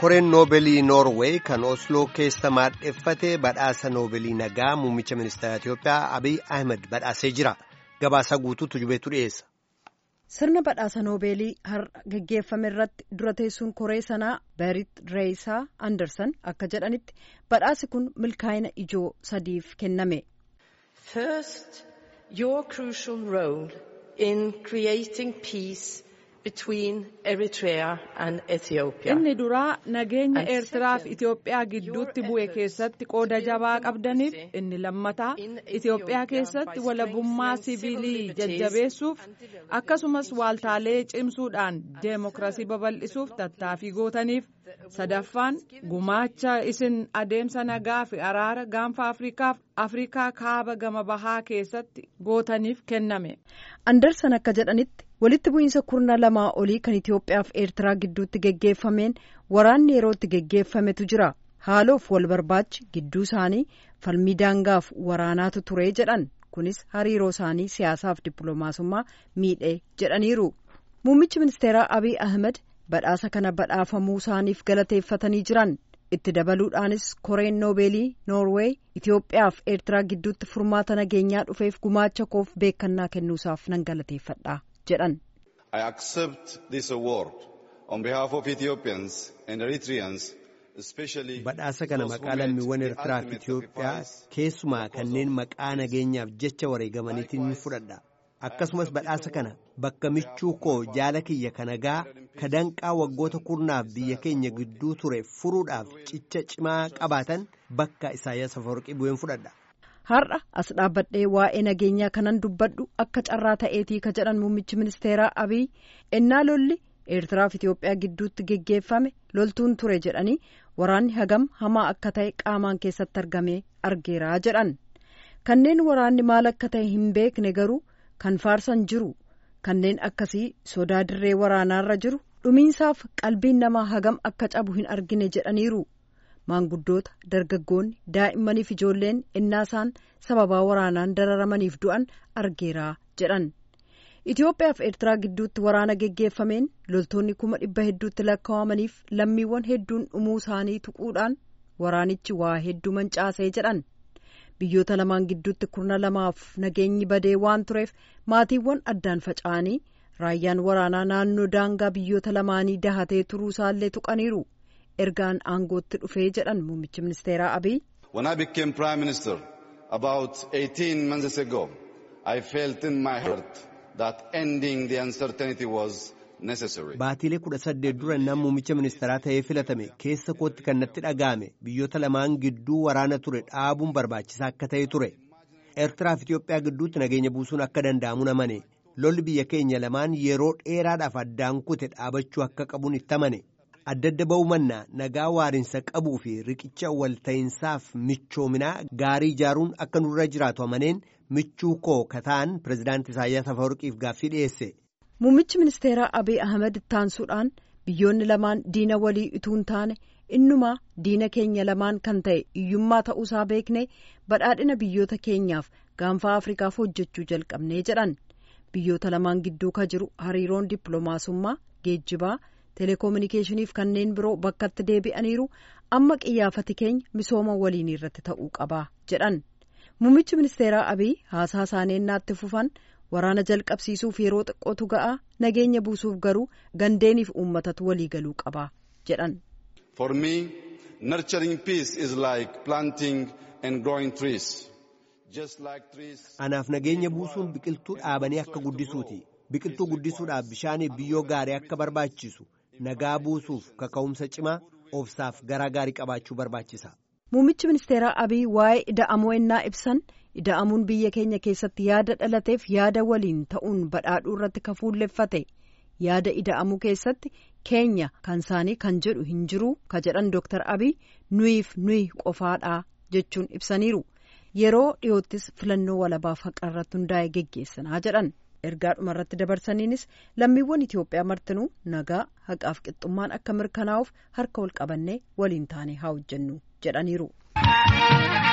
koreen noobeelii noorweey kan osloo keessa maadheffate badhaasa noobeelii nagaa muummicha ministeera itiyoophiyaa abiy ahmed badhaasee jira gabaasa guutuutu jubeetu dhiyeessa. sirna badhaasa noobeelii har'a geggeeffame irratti dura teessuun koree sanaa berit reeyisaa andersan akka jedhanitti badhaasi kun milkaa'ina ijoo sadiif kenname. First, your crucial role in creating peace between Eritrea and Ethiopia. Inni duraa nageenya Eertiraa fi Itoophiyaa gidduutti bu'e keessatti qooda jabaa qabdaniif inni lammataa Itoophiyaa keessatti walabummaa siviilii jajjabeessuuf akkasumas waaltaalee cimsuudhaan deemokiraasii babal'isuuf tattaaffii gootaniif sadaffaan gumaacha isin adeemsa nagaa fi araara gaanfa Afriikaaf Afriikaa kaaba gama bahaa keessatti gootaniif kenname. Andersan akka jedhanitti walitti bu'iinsa kurna lamaa olii kan Itoophiyaa fi Eertiraa gidduutti geggeeffameen waraanni yerootti geggeeffametu jira. Haaloof wal barbaachi gidduu isaanii falmii daangaaf waraanaatu ture jedhan kunis hariiroo isaanii siyaasaaf dippiloomaasummaa miidhee jedhaniiru. Muummichi ministeeraa Abiy Ahmed badhaasa kana badhaafamuu isaaniif galateeffatanii jiran. itti dabaluudhaanis koreen noobeelii noorweey Itoophiyaa fi Eertiraa gidduutti furmaata nageenyaa dhufeef gumaacha koof beekannaa kennuusaaf nan galateeffadha jedhan. I accept this award on behalf of Ethiopians and Eritreans especially badhaasa kana maqaa lammiiwwan Eertiraa fi Itoophiyaa keessumaa kanneen maqaa nageenyaaf jecha wareegamaniitiin ni fudhadha. akkasumas badhaasa kana bakka michuu koo jaala kiyya kanagaa ka danqaa waggoota kurnaaf biyya keenya gidduu ture furuudhaaf cicha cimaa qabaatan bakka Isaayyaas Afawarqii bu'een fudhadha. Har'a as dhaabbadhee waa'ee nageenyaa kanan dubbadhu akka carraa ta'eetii ka jedhan muummichi ministeeraa Abiy ennaa lolli Eertiraa fi Itoophiyaa gidduutti geggeeffame loltuun ture jedhanii waraanni hagam hamaa akka ta'e qaamaan keessatti argamee argeeraa jedhan kanneen waraanni maal akka ta'e hin beekne garuu. kan faarsan jiru kanneen akkasii sodaa dirree waraanaarra jiru dhumiinsaaf qalbiin namaa hagam akka cabu hin argine jedhaniiru maanguddoota dargaggoonni daa'immaniif ijoolleen innaasaan sababaa waraanaan dararamaniif du'an argeeraa jedhan Itoophiyaa fi Eertiraa gidduutti waraana geggeeffameen loltoonni kuma dhibba hedduutti lakkaawamaniif lammiiwwan hedduun dhumuu isaanii tuquudhaan waraanichi waa hedduu mancaasee jedhan. biyyoota lamaan gidduutti kurna lamaaf nageenyi badee waan tureef maatiiwwan addaan faca'anii raayyaan waraanaa naannoo daangaa biyyoota lamaanii dahatee turuu isaallee tuqaniiru ergaan aangootti dhufee jedhan muummichi ministeeraa abiy. When I became prime minister about 18 months ago, I felt in my heart that ending the uncertainty was necessary. Baatiilee kudha saddeet dura nama muummicha ministeeraa ta'ee filatame keessa kootti kan natti dhaga'ame biyyoota lamaan gidduu waraana ture dhaabuun barbaachisaa akka ta'e ture. Eertiraa fi Itoophiyaa gidduutti nageenya buusuun akka danda'amu namane lolli biyya keenya lamaan yeroo dheeraadhaaf addaan kute dhaabachuu akka qabuun itti amane. Adda adda ba'uu mannaa nagaa waarinsa qabuu fi riqicha walta'insaaf michoominaa gaarii ijaaruun akka nurra jiraatu amaneen michuu koo kataan pirezidaantii Isaayyaas Afawarqiif gaaffii dhiyeesse. Muummichi ministeeraa Abiy Ahmed ittaansuudhaan biyyoonni lamaan diina walii utuu hin taane innumaa diina keenya lamaan kan ta'e hiyyummaa ta'uusaa beekne badhaadhina biyyoota keenyaaf gaanfa Afrikaaf hojjechuu jalqabnee jedhan biyyoota lamaan gidduu ka jiru hariiroon dippiloomaasummaa geejjibaa teleekoominikeeshiniif kanneen biroo bakkatti deebi'aniiru amma qiyyaafati keenya misooma waliin irratti ta'uu qaba jedhan muummichi ministeeraa Abiy haasaa isaanii naatti fufan. waraana jalqabsiisuuf yeroo xiqqootu ga'a nageenya buusuuf garuu gandeeniif uummatatu walii galuu qaba jedhan. For me, nurturing peace is like planting and growing trees. Just like trees. Anaaf nageenya buusuun biqiltuu dhaabanii akka guddisuuti. Biqiltuu guddisuudhaaf bishaaniif biyyoo gaarii akka barbaachisu nagaa buusuuf kaka'umsa cimaa obsaaf garaa gaarii qabaachuu barbaachisa. Muummichi ministeeraa Abiy waa'ee ida'amoo ennaa ibsan ida'amuun biyya keenya keessatti yaada dhalateef yaada waliin ta'uun badhaadhuu irratti kan fuulleffate yaada ida'amuu keessatti keenya kan isaanii kan jedhu hin jiru ka jedhan Dr. Abiy nuyiif nuyi qofaadhaa jechuun ibsaniiru yeroo dhiyoottis filannoo walabaaf haqa irratti hundaa'e geggeessanaa jedhan ergaa dhuma irratti dabarsaniinis lammiiwwan Itoophiyaa martinuu nagaa haqaaf qixxummaan akka mirkanaa'uuf harka wal qabannee waliin taane haa hojjennu jedhaniiru.